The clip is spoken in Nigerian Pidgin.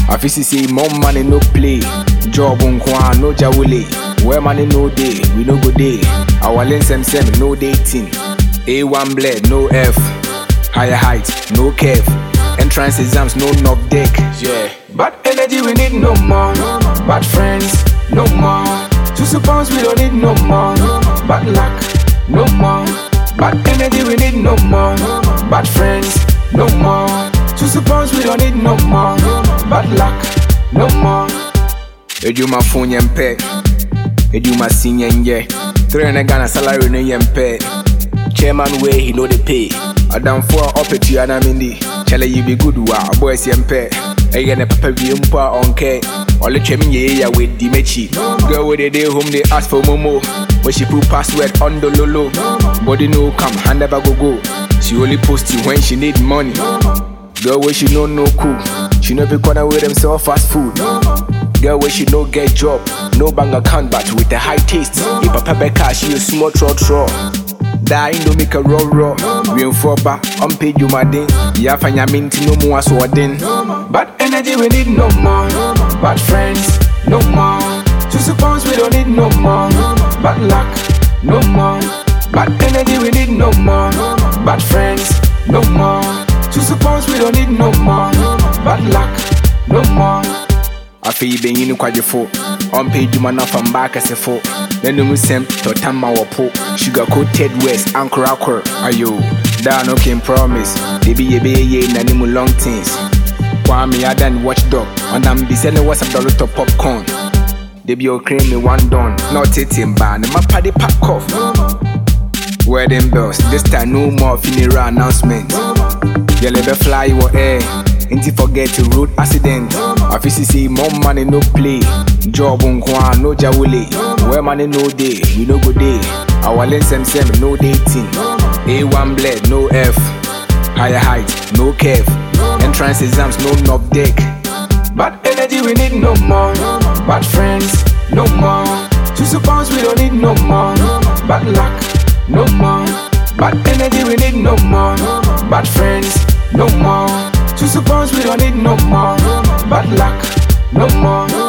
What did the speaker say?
Afisi say more money no play. Job nkwa no jawule. Where money no day, we no go day. Our lens sem sem no dating. A1 bled, no F. Higher height, no curve. Entrance exams, no knock deck. Yeah. Bad energy, we need no more. Bad friends, no more. Two suppose we don't need no more. Bad luck, no more. Bad energy, we need no more. Bad friends, no more. Two suppose we don't need no more. Bad luck, no more. Ejuma phone yempe. Ejuma senior yeah. Three hundred Ghana salary no yempe. Chairman way he know the pay. Adam for up it you and I'm in the. Chale you be good wa boys yempe. Eye ne papa bi mpa onke. Ole twem ye ya with the mechi. Girl with the day home they ask for momo. But she put password on the lolo. Body no come, hand never go go. She only post you when she need money. Girl where she know no cool. She no be corner with them sell fast food. Girl where she no get job, no bank account but with a high taste. If a pepper cash, she a small tro tro. Die no make a raw raw. We in for ba, unpaid you my ding. Ya fanya minti no more swording. Bad energy we need no more. Bad friends, no more. To suppose we don't need no more. Bad luck, no more. Bad energy we need no more. Bad friends, no more. To suppose we don't need no more. Bad luck, no more. afei benyin kwagyefo ɔmpɛ adwuma no afa mba akɛsefo n'anom sɛm tɔtama wɔ po sugar coated west ankorakor ayo daa no can promise debi yɛbɛyɛ yei n'anim long things kwame adan watchdog ɔnam bi sɛ ne whatsapp dɔlotɔ popcorn debi ɔkran me one don na ɔtete mbaa ne mapa de pack off wedding bells this time no more funeral announcement yɛlɛ bɛfly wɔ air nti forget road accident afisi say more money no play job nkwa no jawule where money no dey we no go dey our lane sem sem no dating a1 bled no f higher height no curve entrance exams no knock deck bad energy we need no more bad friends no more to suppose we don't need no more bad luck no more bad energy we need no more bad friends no more to suppose we don't need no more bad luck no more